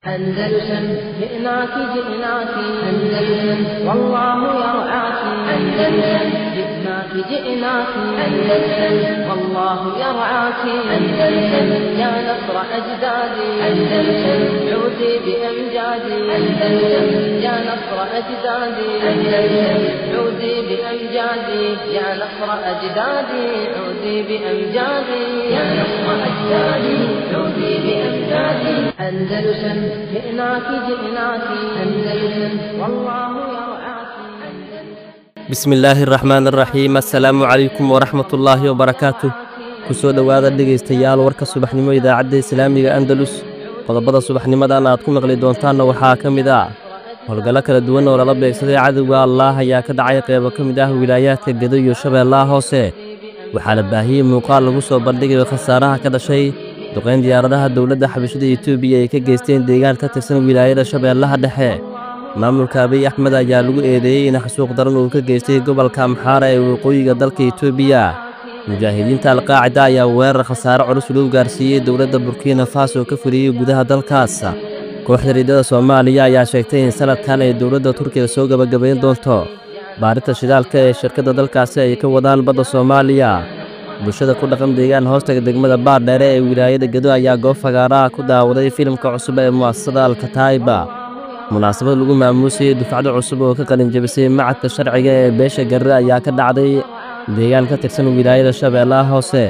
أندلسن جئناك جئناك أندلسن والله يرعاك أندلسن جئناك جئناك أندلسن والله يرعاك أندلسن يا نصر أجدادي أندلسن عودي بأمجادي أندلسن يا نصر أجدادي أندلسن عودي بأمجادي يا نصر أجدادي عودي بأمجادي يا نصر أجدادي عودي بأمجادي أندلسن جئناك جئناك أندلسن والله يرعاك bismi illaahi araxmaan araxiim assalaamu calaykum waraxmatullaahi wabarakaatuh ku soo dhowaada dhegaystayaal warka subaxnimo idaacadda islaamiga andalus qodobada subaxnimadan aad ku maqli doontaanna waxaa ka mid ah howlgallo kala duwan oo lala beegsaday cadowga allaah ayaa ka dhacay qeybo ka mid ah wilaayaadka gedo iyo shabeellaha hoose waxaa la baahiyey muuqaal lagu soo bandhigayo khasaaraha ka dhashay duqayn diyaaradaha dowladda xabashada etoobiya ay ka geysteen deegaan ka tirsan wilaayada shabeellaha dhexe maamulka abiy axmed ayaa lagu eedeeyey in xasuuq daran uu ka geystay gobolka amxaara ee waqooyiga dalka etoobiya mujaahidiinta alqaacida ayaa weerar khasaare culus loo gaarsiiyey dowladda burkina faso ka fuliyey gudaha dalkaas kooxda riidada soomaaliya ayaa sheegtay in sanadkan ay dowladda turkiga soo gebagabayn doonto baarinta shidaalka ee shirkadda dalkaasi ay ka wadaan badda soomaaliya bulshada ku dhaqan deegaan hoostaga degmada baardheere ee wilaayada gedo ayaa goob fagaaraha ku daawaday filimka cusub ee mu'asasada alkataiba munaasabad lagu maamuusayey dufcado cusub oo ka qalinjabisay macadka sharciga ee beesha garre ayaa ka dhacday deegaan ka tirsan wilaayada shabeellaha hoose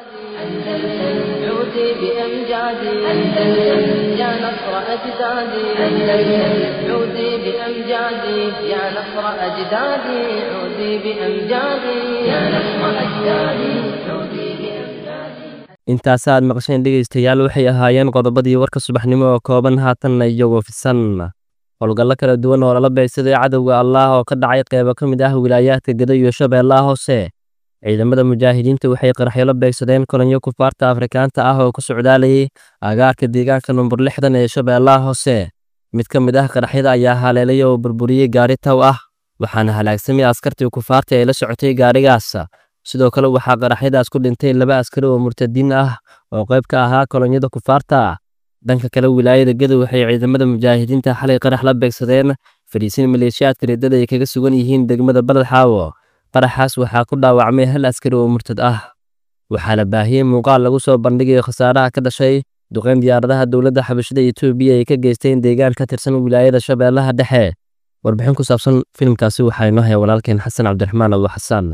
عودي بأمجادي أندلسن يا نصر أجدادي أندلسن عودي بأمجادي يا نصر أجدادي عودي بأمجادي يا نصر أجدادي عودي بأمجادي intaas aad maqasheen dhegaystayaal waxay ahaayeen qodobadii warka subaxnimo oo kooban haatanna iyagoo fisan howlgallo kala duwan oo lala beegsaday cadowga allaah oo ka dhacay qeybo ka mid ah wilaayaadka gedo iyo shabeellaha hoose ciidamada mujaahidiinta waxay qaraxyo la beegsadeen kolonyo kufaarta afrikaanta ah oo ku socdaalayay agaarka deegaanka number lixdan ee shabeellaha hoose mid ka mid ah qaraxyada ayaa haleelay oo burburiyey gaari taw ah waxaana halaagsamay askartii kufaarta ee la socotay gaarigaas sidoo kale waxaa qaraxyadaas ku dhintay laba askari oo murtadiin ah oo qayb ka ahaa kolonyada kufaarta dhanka kale wilaayada gedo waxay ciidamada mujaahidiinta xalay qarax la beegsadeen fadhiisin maleeshiyaadka riddada ay kaga sugan yihiin degmada baladxaawo qaraxaas waxaa ku dhaawacmay hal askari oo murtad ah waxaa la baahiyey muuqaal lagu soo bandhigayo khasaaraha ka dhashay duqayn diyaaradaha dowladda xabashada etoobiya ay ka geysteen deegaan ka tirsan wilaayada shabeellaha dhexe warbixin ku saabsan filimkaasi waxaa inoo haya walaalkeen xasan cabdiraxmaan abu xasaan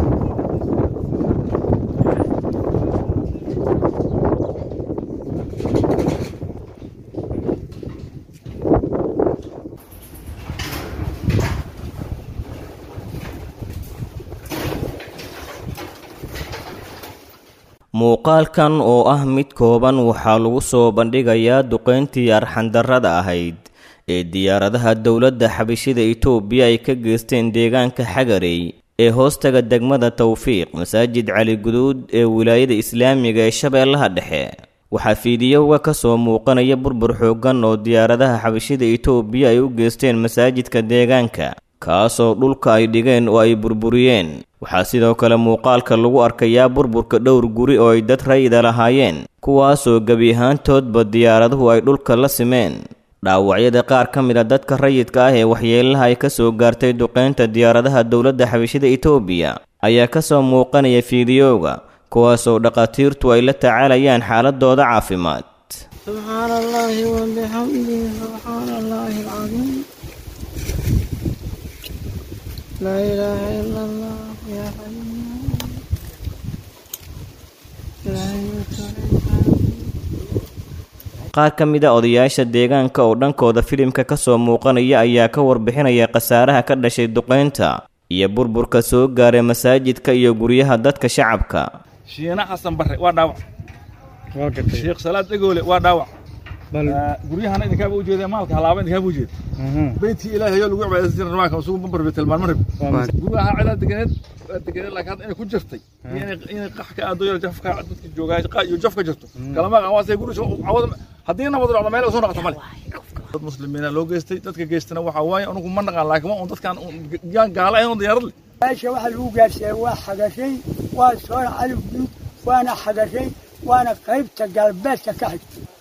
muuqaalkan oo ah mid kooban waxaa lagu soo bandhigayaa duqayntii arxandarrada ahayd ee diyaaradaha dowladda xabashida itoobiya ay ka geysteen deegaanka xagarey ee hoostaga degmada tawfiiq masaajid cali guduud ee wilaayada islaamiga ee shabeellaha dhexe waxaa fiidiyowga ka soo muuqanaya burbur xooggan oo diyaaradaha xabashida itoobiya ay u geysteen masaajidka deegaanka kaasoo dhulka ay dhigeen oo ay burburiyeen waxaa sidoo kale muuqaalka lagu arkayaa burburka dhowr guri oo ay dad rayida lahaayeen kuwaasoo gebi ahaantoodba diyaaraduhu ay dhulka la simeen dhaawacyada qaar ka mid a dadka rayidka ah ee waxyeelaha ay ka soo gaartay duqaynta diyaaradaha dowladda xabashida itoobiya ayaa ka soo muuqanaya fiidiyowga kuwaasoo dhakhaatiirtu ay la tacaalayaan xaaladooda caafimaad سبحان الله وبحمده سبحان الله العظيم لا إله إلا الله يا حي لا يموت qaar ka mid a odayaasha deegaanka oo dhankooda filimka ka soo muuqanaya ayaa ka warbixinaya khasaaraha ka dhashay duqaynta iyo burburka soo gaaray masaajidka iyo guryaha dadka shacabka shiina xasan barre waa dhaawac sheekh salaad egoole waa dhaawac guryahana idinkaaba ujeeda maalka halaaba idinkaaba ujeeda beytkii ilaahay oo lagu cibaadaysan jiray rawaanka isugu bambar betelmaan marib guryaha cidaa deganeed waa deganeed laakiin hadda inay ku jirtay iyo inay inay qax ka aado yar jafka dadka joogaa qa iyo jaf ka jirto kalama qan waasay guri cawad haddii nabad dhacdo meel soo noqoto male dad muslimiina loo geystay dadka geystana waxaa waaye anugu ma naqaan laakiin waa un dadkaan yaan gaala ahayn oo diyaarad leh meesha waxa lagu gaarsiiyey waa xagashay waa soona calif guud waana xagashay waana qaybta galbeedka ka xigtay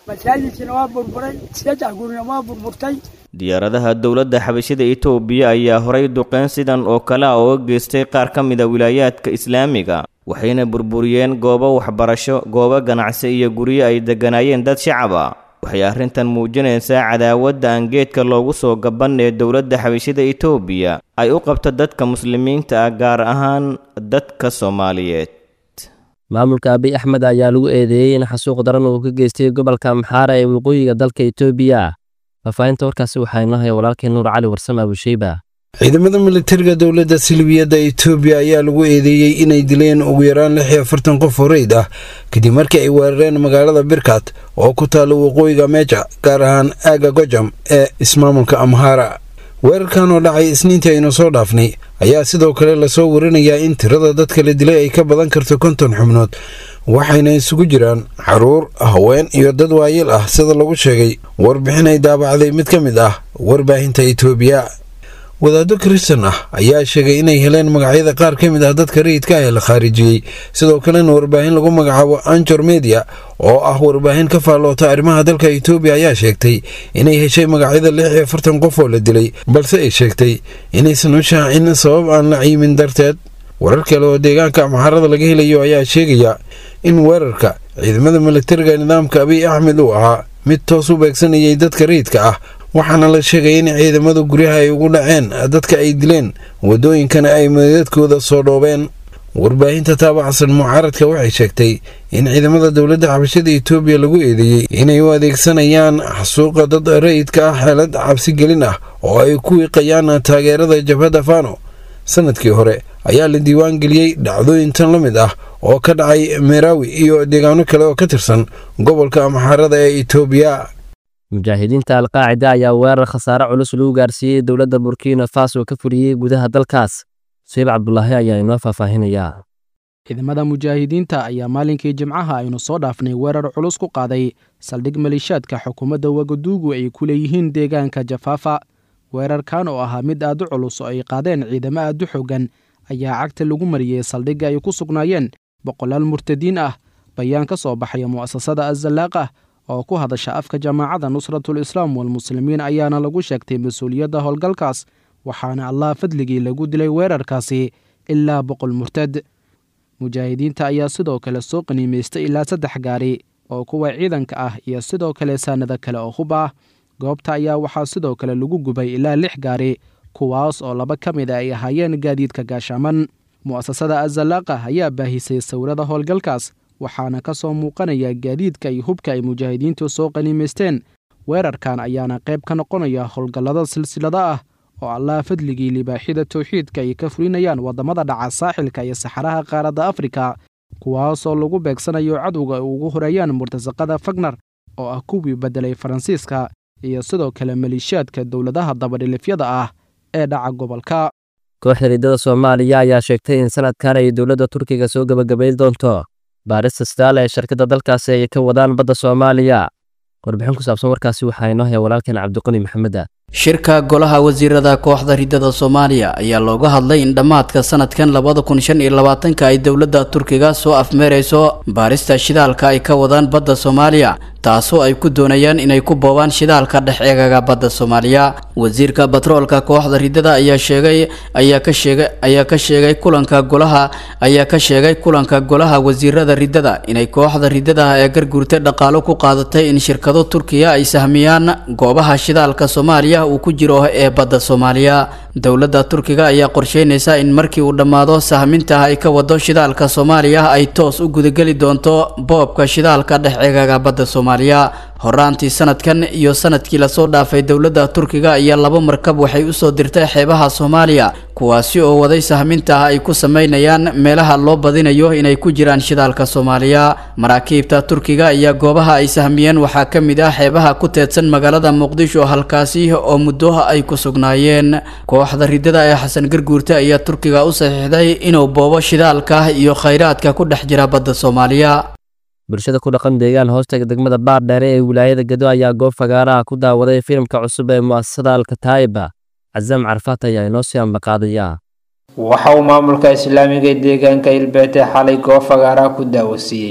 masaajidkiina waa burburay saddex gurina waa burburtay diyaaradaha dowladda xabashida itoobiya ayaa horay duqeyn sidan oo kale ah ooga geystay qaar ka mid a wilaayaadka islaamiga waxayna burburiyeen goobo waxbarasho goobo ganacsi iyo guryo ay degganaayeen dad shacab a waxay arrintan muujinaysaa cadaawadda aan geedka loogu soo gaban ee dowladda xabashida itoobiya ay u qabto dadka muslimiinta ah gaar ahaan dadka soomaaliyeed maamulka abiy axmed ayaa lagu eedeeyey in xasuuq daran uu ka geystay gobolka amxaara ee waqooyiga dalka itoobiya faahfaahinta warkaasi waxaa inoo haya walaalkeen nuur cali warsame abusheyba ciidamada militariga dowladda silbiyadda itoobiya ayaa lagu eedeeyey inay dileen ugu yaraan lix iyo afartan qof oo reyd ah kadib markii ay weerareen magaalada birkat oo ku taalla waqooyiga meeja gaar ahaan aaga gojam ee ismaamulka amhaara weerarkan oo dhacay isniintii aynu soo dhaafnay ayaa sidoo kale lasoo warinayaa in tirada dadka la dilay ay ka badan karto konton xubnood waxayna isugu jiraan caruur haween iyo dad waayeel ah sida lagu sheegay warbixin ay daabacday mid ka mid ah warbaahinta itoobiya wadaaddo kristan ah ayaa sheegay inay heleen magacyada qaar ka mid ah dadka rayidka ah ee la khaarijiyey sidoo kalena warbaahin lagu magacaabo anjor media oo ah warbaahin ka faalloota arrimaha dalka itoobiya ayaa sheegtay inay heshay magacyada lix iyo afartan qof oo la dilay balse ay sheegtay inaysan u shaacin sabab aan la ciimin darteed warar kale oo deegaanka amxaarada laga helayo ayaa sheegaya in weerarka ciidamada militariga nidaamka abiy axmed uu ahaa mid toos u beegsanayay dadka rayidka ah waxaana la sheegay in ciidamada guryaha ay ugu dhaceen dadka ay dileen waddooyinkana ay madadkooda soo dhoobeen warbaahinta taabacsan mucaaradka waxay sheegtay in ciidamada dowladda xabashada itoobiya lagu eedeeyey inay u adeegsanayaan xasuuqa dad rayidka ah xeelad cabsigelin ah oo ay ku wiiqayaan taageerada jabhadda fano sanadkii hore ayaa la diiwaan geliyey dhacdooyin tan la mid ah oo ka dhacay meerawi iyo deegaano kale oo ka tirsan gobolka amxaarada ee itoobiya mujaahidiinta alqaacida ayaa weerar khasaare culus lagu gaarsiiyey dowladda burkina faso ka fuliyey gudaha dalkaas sayib cabdulaahi ayaa inoo faahfaahinayaa ciidamada mujaahidiinta ayaa maalinkii jimcaha aynu soo dhaafnay weerar culus ku qaaday saldhig maliishaadka xukuumadda wagaduugu ay ku leeyihiin deegaanka jafaafa weerarkan oo ahaa mid aad u culus oo ay qaadeen ciidamo aad u xoogan ayaa cagta lagu mariyey saldhigga ay ku sugnaayeen boqolaal murtadiin ah bayaan ka soo baxaya mu'asasada azalaaqah oo ku hadasha afka jamaacadda nusratul islaam walmuslimiin ayaana lagu sheegtay mas-uuliyadda howlgalkaas waxaana allah fadligii lagu dilay weerarkaasi ilaa boqol murtad mujaahidiinta ayaa sidoo kale soo qaniimaystay ilaa saddex gaari oo kuwa ciidanka ah iyo sidoo kale saanado kale oo hub ah goobta ayaa waxaa sidoo kale lagu gubay ilaa lix gaari kuwaas oo laba ka mid a ay ahaayeen gaadiidka gaashaaman mu'asasada azalaaqah ayaa baahisay sawirada howlgalkaas waxaana ka soo muuqanaya gaadiidka iyo hubka ay mujaahidiintu soo qaniimaysteen weerarkan ayaana qayb ka noqonaya howlgallada silsilada ah oo allah fadligii libaaxida towxiidka ay ka fulinayaan waddamada dhaca saaxilka iyo saxaraha qaaradda afrika kuwaasoo lagu beegsanayo cadowga ay ugu horeeyaan murtasaqada fagnar oo ah kuwii beddelay faransiiska iyo sidoo kale maliishaadka dowladaha dabadhilifyada ah ee dhaca gobolka kooxda riddada soomaaliya ayaa sheegtay in sanadkan ay dowladda turkiga soo gebagabayn doonto baarista sidaale ee shirkadda dalkaasi ay ka wadaan badda soomaaliya warbixin ku saabsan warkaasi waxaa inoo haya walaalkeen cabdiqani maxameda shirka golaha wasiirada kooxda riddada soomaaliya ayaa looga hadlay in dhammaadka sanadkan labada kun shan iyo labaatanka ay dowladda turkiga soo afmeerayso baarista shidaalka ay ka wadaan badda soomaaliya taasoo ay ku doonayaan inay ku boobaan shidaalka dhex eegaga badda soomaaliya wasiirka batroolka kooxda riddada ayaa sheegay ayaa ka sheegay ayaa ka sheegay kulanka golaha ayaa ka sheegay kulanka golaha wasiirada riddada inay kooxda riddada ee garguurta dhaqaalo ku qaadatay in shirkado turkiya ay sahmiyaan goobaha shidaalka soomaaliya uu ku jiro ee badda soomaaliya dowladda turkiga ayaa qorsheynaysa in markii uu dhammaado sahminta ay ka wado shidaalka soomaaliya ay toos u gudageli doonto boobka shidaalka dhex eegaga badda soomaaliya horaantii sanadkan iyo sanadkii lasoo dhaafay dowladda turkiga ayaa laba markab waxay usoo dirtay xeebaha soomaaliya kuwaasi oo waday sahminta ay ku sameynayaan meelaha loo badinayo inay ku jiraan shidaalka soomaaliya maraakiibta turkiga ayaa goobaha ay sahmiyeen waxaa ka mid ah xeebaha ku teedsan magaalada muqdisho halkaasi oo muddo ay ku sugnaayeen kooxda riddada ee xasan garguurta ayaa turkiga u saxiixday inuu boobo shidaalka iyo khayraadka ku dhex jira badda soomaaliya bulshada ku dhaqan deegaan hoostaga degmada baardheere ee wilaayada gedo ayaa goob fagaaraha ku daawaday filimka cusub ee mu'asasada alkataa'iba casaam carfaat ayaa inoo sii ambaqaadaya waxa uu maamulka islaamiga ee deegaanka ilbeete xalay goob fagaaraha ku daawasiiyey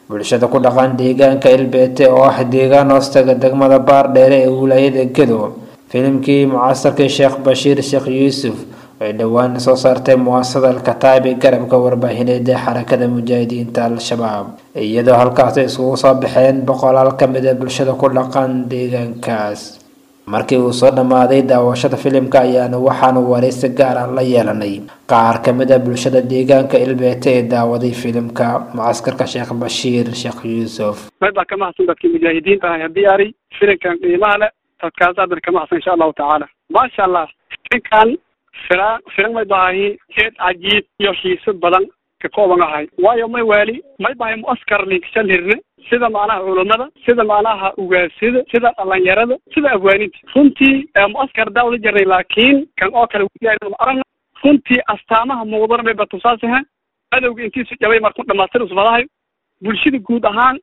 bulshada ku dhaqan deegaanka ilbeete oo ah deegaan hoostaga degmada baardheere ee wilaayada gedo filimkii mucasarkii sheekh bashiir sheekh yuusuf ay dhowaan soo saartay muwaasada alkataabi garabka warbaahineed ee xarakada mujaahidiinta al-shabaab iyadoo halkaasi iskugu soo baxeen boqolaal ka mid a bulshada ku dhaqan deegaankaas markii uu soo dhammaaday daawashada filimka ayaana waxaanu waraysi gaar ah la yeelanay qaar ka mid a bulshada deegaanka ilbeete ee daawaday filimka mucaskarka sheekh bashiir sheekh yuusuf baa ka mahadsan dadkii mujaahidiinta ah haddii ari filimkan qiimaha leh dadkaas adan ka mahadsan insha allahu tacaala maasha allah filimkan fira filim may bahahi jeed cajiib iyo xiiso badan ka kooban ahay waayo may waali may bahay muaskar linkishan hirne sida macnaha culummada sida macnaha ugaasida sida dhalinyarada sida afwaaninta runtii muaskar daawada jirnay laakiin kan oo kale aragna runtii astaamaha muuqdana bay batusaasiha adowga intiisu jabay marku dhamaastir usbadahayo bulshada guud ahaan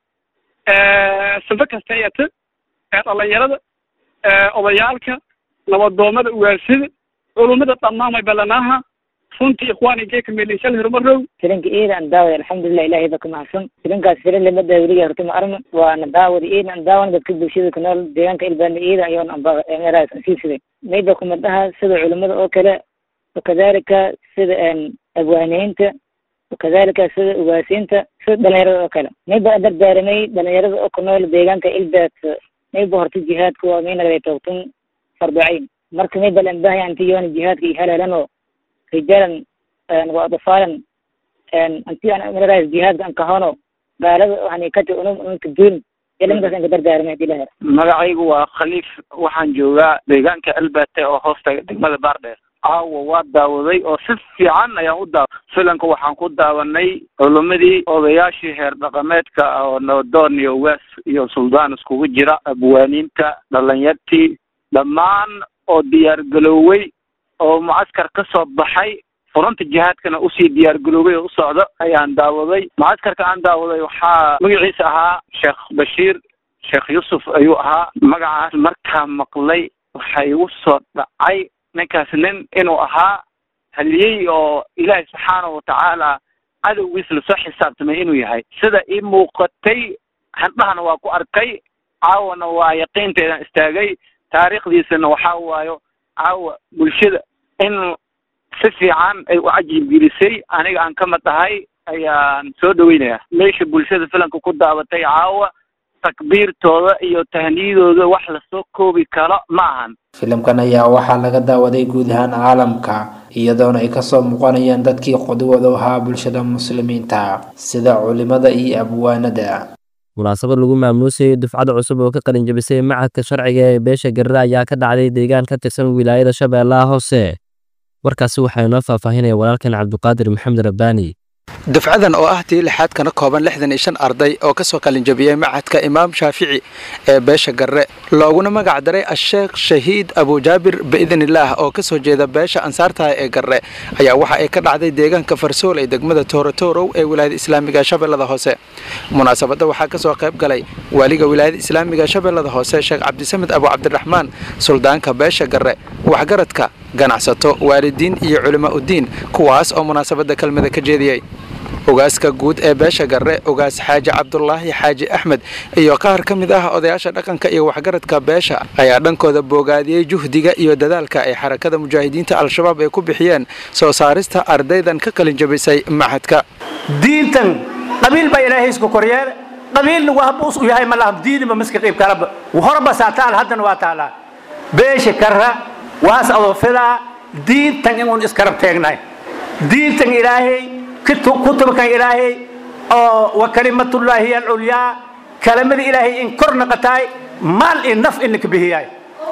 sanfo kasta eeta dhalinyarada odayaalka nabadoomada ugaasida culummada dhammaan may ballanaaha runtii ikhwaani geeka meelinsal hirumarow filinka iida aan daawada alxamdulilah ilahay ba ka mahadsan filinkaas filin lama daawiliya horta ma aragno waana daawada iida aan daawana dadka bulshada ku nool deegaanka ilbaana iida ayoon anbameraas aan sii siday mayba kumadaha sida culimada oo kale wakadalika sida abwaaniyiinta wakadalika sida ugaasiinta sida dhalinyarada oo kale mayba dardaaramay dhalinyarada oo ku nool deegaanka ilbaad mayba horta jihaadka waa maynagay toogtun farducayn marka mayba lambahay anti yoona jihaadka iyo haleelanoo rijalan wa adfaalan anti aan maraas jihaadka an kahono gaalada hani kati unum unka duun ilamadaas an ka dardaarmay hadii laher magacaygu waa khaliif waxaan joogaa deegaanka albate oo hoosta degmada baardheer caawa waa daawaday oo si fiican ayaan u daawa filanka waxaan ku daawanay culumadii odayaashii heer dhaqameedka oo nabadoon iyo ugaas iyo suldaan iskugu jira abwaaniinta dhalinyartii dhammaan oo diyaar garoowey oo mucaskar ka soo baxay furunta jihaadkana usii diyaar garoobay oo u socdo ayaan daawaday mucaskarka aan daawaday waxaa magaciisa ahaa sheekh bashiir sheekh yuusuf ayuu ahaa magacaas markaa maqlay waxa igu soo dhacay ninkaas nin inuu ahaa haliyey oo ilaahay subxaanahu watacaala cadowgiis lasoo xisaabtamay inuu yahay sida ii muuqatay handhahana waa ku arkay caawana waa yaqiinteedan istaagay taariikhdiisana waxaa waayo caawa bulshada in si fiican ay u cajiib gelisay aniga aan ka mid ahay ayaan soo dhaweynayaa meesha bulshada filanka ku daabatay caawa takbiirtooda iyo tahniyadooda wax lasoo koobi karo ma ahan filimkan ayaa waxaa laga daawaday guud ahaan caalamka iyadoona ay kasoo muuqanayaan dadkii qudwada u ahaa bulshada muslimiinta sida culimada iyo abwaanada munaasabad lagu maamuusayay dufcada cusub oo ka qalin jabisay macadka sharciga ee beesha garre ayaa ka dhacday deegaan ka tirsan wilaayada shabeellaha hoose warkaasi waxaa inoo faahfaahinaya walaalkan cabduqaadir maxamed rabbaani dufcadan oo ah tii lixaad kana kooban lixdan iyo shan arday oo kasoo qalinjabiyey macadka imaam shaafici ee beesha garre looguna magac daray asheekh shahiid abujaabir biidnillaah oo kasoo jeeda beesha ansaartaha ee garre ayaa waxa ay ka dhacday deegaanka farsool ee degmada toorotorow ee wilaayada islaamiga shabeellada hoose munaasabadda waxaa kasoo qayb galay waaliga wilaayada islaamiga shabeellada hoose sheekh cabdisamed abu cabdiraxmaan suldaanka beesha garre waxgaradka ganacsato waalidiin iyo culimaa uddiin kuwaas oo munaasabadda kelmada ka jeediyey ogaaska guud ee beesha garre ogaas xaaji cabdulaahi xaaji axmed iyo qaar ka mid ah odayaasha dhaqanka iyo waxgaradka beesha ayaa dhankooda boogaadiyey juhdiga iyo dadaalka ay xarakada mujaahidiinta al-shabaab ay ku bixiyeen soo saarista ardaydan ka qalin jabisay maxadka diintan qabiil baa ilaahay isku koryeel qabiilna wahba u yahay ma laha diiniba miska qiib kalaba horba saa taal haddana waa taalaa beesha karra waas adoo fidaa diintan inuun iskarab teegnahay diintan ilaahay kutubkan ilaahay oo wa kalimatullaahi hiya alculyaa kalamada ilaahay in kor naqataay maal iyo naf in laka bihiyaay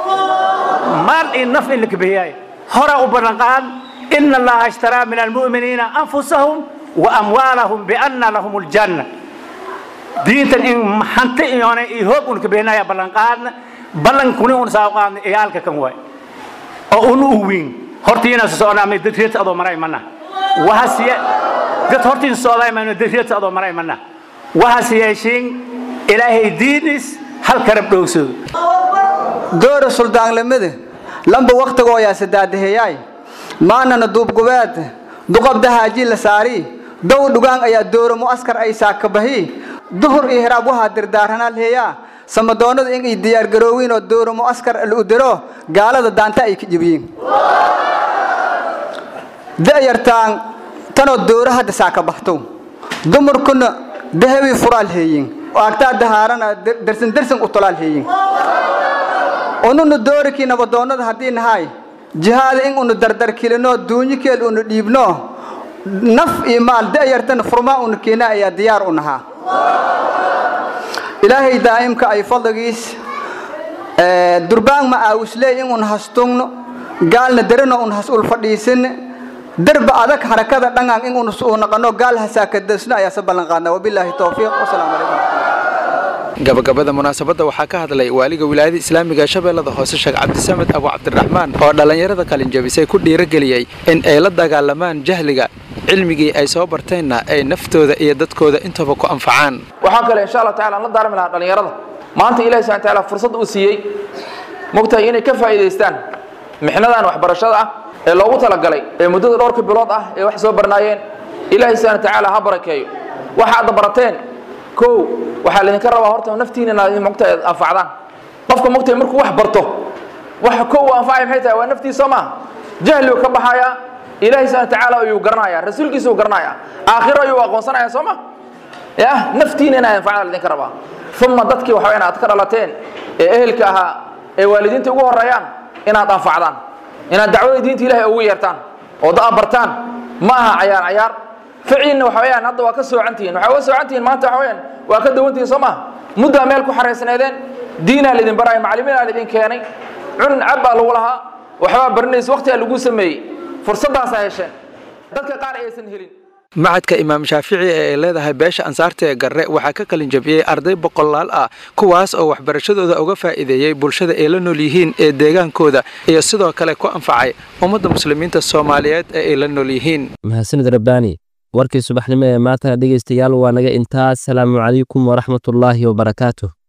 maal iyo naf in laka bihiyaay hora u ballanqaad ina allaha ishtaraa min almu'miniina anfusahum wa amwaalahum bianna lahum aljanna diintan in hanti iyoona iyo hoog un ka bihinaya ballanqaadna ballankuni un saa qaadna iyaalka kan waay oo un u weyn hortiina socdaamay dadreed adoo maray mana wahasiye dad hortiin socdaamay dadreed adoo maray mana wahas yeeshiin ilaahay diinis hal karab dhowgsado doora suldaanlamada lamba waktigoo yaa sadaadaheeyaay maanana duubgubeed duqabda haaji la saari dow dhugaan ayaa doora mu'askar ay saakabahi duhur iyo hiraab waxaa dirdaaranaa leeyaa samadoonada in ay diyaargaroowiin oo dooro mu'askar u diro gaalada daanta ay ka jibiyiin da'yartaan tanoo dooro hadda saa ka baxto dumarkuna dahabii furaal heeyin agtaa dahaarana dersan dersan u tolaal heeyin ununu doorikii nabadoonnada haddii nahay jihaada in unu dardarkilino duunyikeel unu dhiibno naf iyo maal da'yartana furmaa unu keena ayaa diyaar u nahaa ilaahay daa'imka ay fadligiis durbaan ma aawuslee in un hastungno gaalna derino un has ul fadhiisin derba adag harakada dhangaan in un uu naqano gaal hasaakadasno ayaa se ballan qaadna wabilaahi towfiiq wasalaamu calaykum gabagabada munaasabadda waxaa ka hadlay waaliga wilaayada islaamiga shabeellada hoose sheekh cabdisamed abu cabdiraxmaan oo dhallinyarada qalinjabisay ku dhiirageliyey in ay la dagaalamaan jahliga cilmigii ay soo barteenna ay naftooda iyo dadkooda intaba ku anfacaan waxaa kale insha allah tacala aan la daarmi lahaa dhallinyarada maanta ilahi subxana taala fursad uu siiyey mogtahay inay ka faa'iidaystaan mixnadan waxbarashada ah ee loogu talagalay ee muddada dhowrka bilood ah ee wax soo barnaayeen ilaahay subxana tacaala ha barakeeyo waxa aad barateen kow waxaa laydinka rabaa horta naftiina inaad mogtahay anfacdaan qofka mogtahay markuu wax barto waxa kow uu anfacaya maxay tahay waa naftiisa soo maaha jahligu ka baxayaa ilaahay subxana tacaala ayuu garanayaa rasuulkiisa uu garanayaa aakhiro ayuu aqoonsanayaa soo ma ya naftiina inaad anfacdaan laydinka rabaa uma dadkii waxa inaad ka dhalateen ee ehelka ahaa ee waalidiinta ugu horeeyaan inaad anfacdaan inaad dacwada diinta ilahay ugu yeertaan oo da bartaan ma aha cayaar cayaar ficiilna waxa weyaan hadda waa ka soocantihiin waxaa uga soocantihiin maanta waxa weyaan waa ka dawantihiin soo maha muddaa meel ku xaraysnaydeen diinaa laydin baraya macalimiinaa laydin keenay cun cab baa lagu lahaa waxbaa barinaysa waqtigaa lagu sameeyey fursaddaasaa hesheen dadka qaar aysan helin macadka imaam shaafici ee ay leedahay beesha ansaarta ee garre waxaa ka qalin jabiyey arday boqolaal ah kuwaas oo waxbarashadooda uga faa'iideeyey bulshada ay la nool yihiin ee deegaankooda iyo sidoo kale ku anfacay ummadda muslimiinta soomaaliyeed ee ay la nool yihiin mahadsanid rabbaani warkii subaxnimo ee maantana dhegaystayaal waa naga intaas salaamu calaykum waraxmatullaahi wabarakaatuh